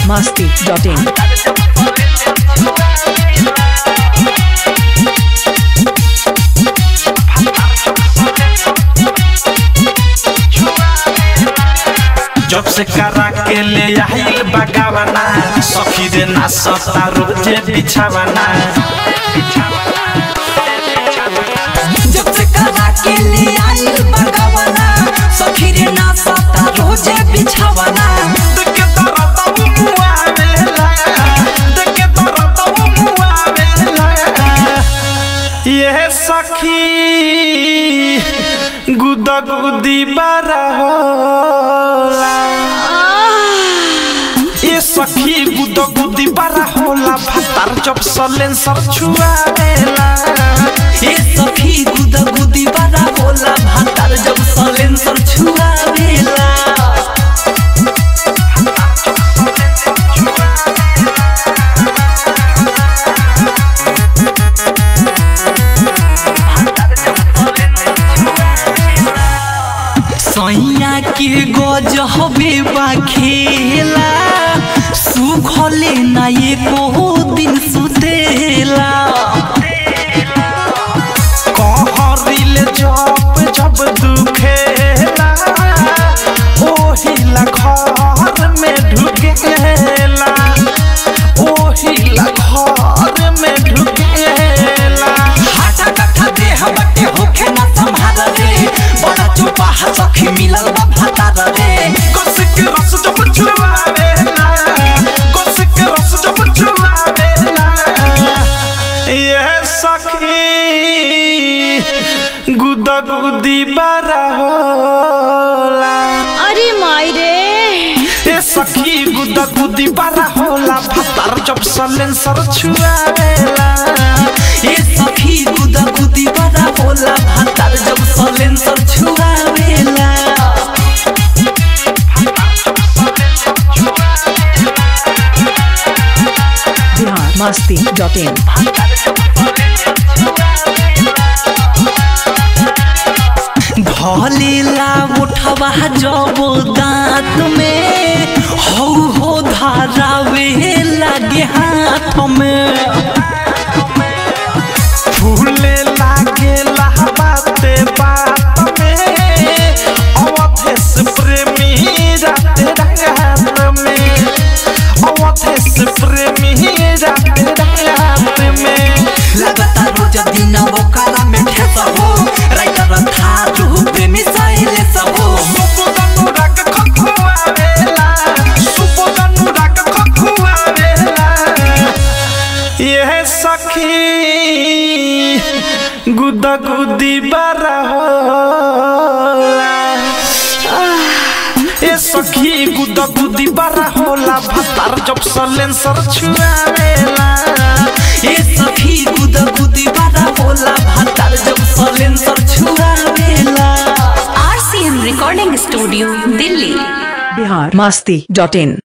biharmasti.in जब से करा के ले आइल बगावना सखी रे ना सता रोजे बिछावना जब से करा के ले आइल बगवना सखी रे ना सता रोजे बिछावना देखे तरत मुआवेला देखे तरत मुआवेला ये सखी गुदा गुदी बारा होला ये सखी गुदा गुदी बारा होला भातार जब सलेंसर छुआवेला ए सखी गुदा गुदी बड़ा होला भातार जब सलेंसर छुआवेला सैया के गज हबे बा खेला सुखले ना एको दिन सुतेला कहरिल जब जब दुखेला ओहिला घर में ढुकेला ओहिला घर में ढुकेला हाटा कट्ठा देह बटे होखे ना संभाल रे बड़ा चुपा सखी मिलल बा भातार रे गोसिक रस जब छुआवेला गोसिक रस जब छुआवेला ये सखी गुदा गुदी बारा होला अरे माई रे ए सखी गुदा गुदी बारा होला भातार जब सलेंसर छुआवेला ए सखी गुदा गुदी बड़ा होला भातार जब सलेंसर छुआवेला biharmasti.in धलेला उठवा जब दांत में हौ हो धारावे लागे हाथ में फूले लागे बाते बात में अवधेश प्रेमी राते रात में अवधेश प्रेमी राते रात में लगता रोज दिन वो काला में ठेस हो राइटर था रूह प्रेमी सहेले सब हो सुबोधनुराग खखुआवेला सुबोधनुराग खखुआवेला यह सखी गुदा गुदी बारा होला ए सखी गुदा गुदी बारा होला भातार जब सलेंसर छुआवेला ए सखी गुदा गुदी बड़ा होला भातार जब सलेंसर छुआवेला RCM recording studio Delhi biharmasti.in